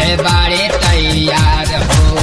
सभे बाड़े तैयार हो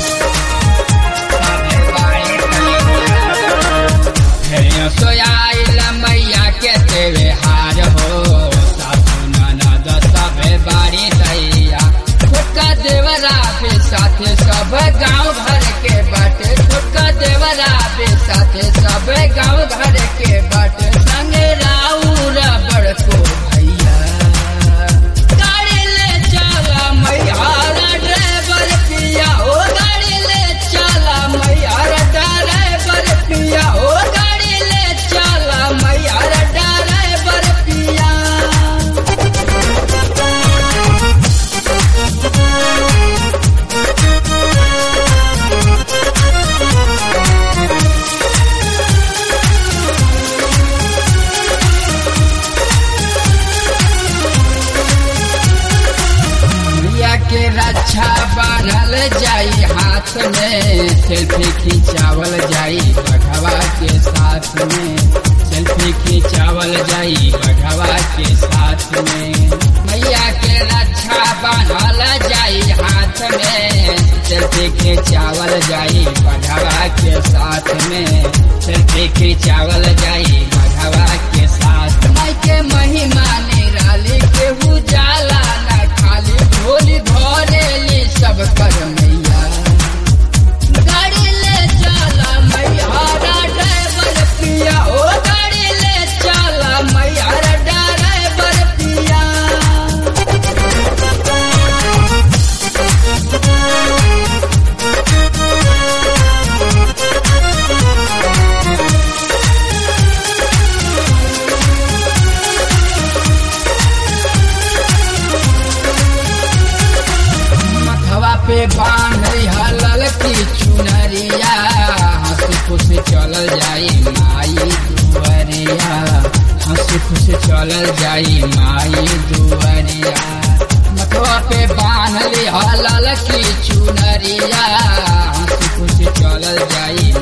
सभे बाड़े तैयार हो सोयाइल मैया के देवे हार हो सासु ननद सभे बाड़ी दैया छोटका देवरा के साथे सब गांव घर के बाटे छोटका देवरा के साथे सब गांव घर के बाटे संगे राउर बड़को भैया गाड़ी ले चला मैया ड्राइवर पिया ओ गाड़ी ले चला मैया ड्राइवर पिया ओ गाड़ी ले चला मैया ड्राइवर पिया मैया के रक्षा बांधल जाई हाथ में सेल्फी खिंचावल जाई बढ़वा के साथ में सेल्फी खिंचावल जाई बढ़वा के साथ में मैया के रक्षा बांधल जाई हाथ में सेल्फी खिंचावल जाई बढ़वा के साथ में सेल्फी खिंचावल जाई बढ़वा के साथ माई के महिमा निराली केहू जाला ना खाली झोली धरेली सब कर मैया गाड़ी ले चला मैया ड्राइवर पिया ओ गाड़ी ले चला मैया ड्राइवर पिया मथवा पे बांध हलल की चुनरिया हंसी खुशी चलल जाई माई दुआरिया हंसी खुशी चलल जाई माई दुआरिया मथवा पे बांध हलल की चुनरिया हंसी खुशी चलल जाई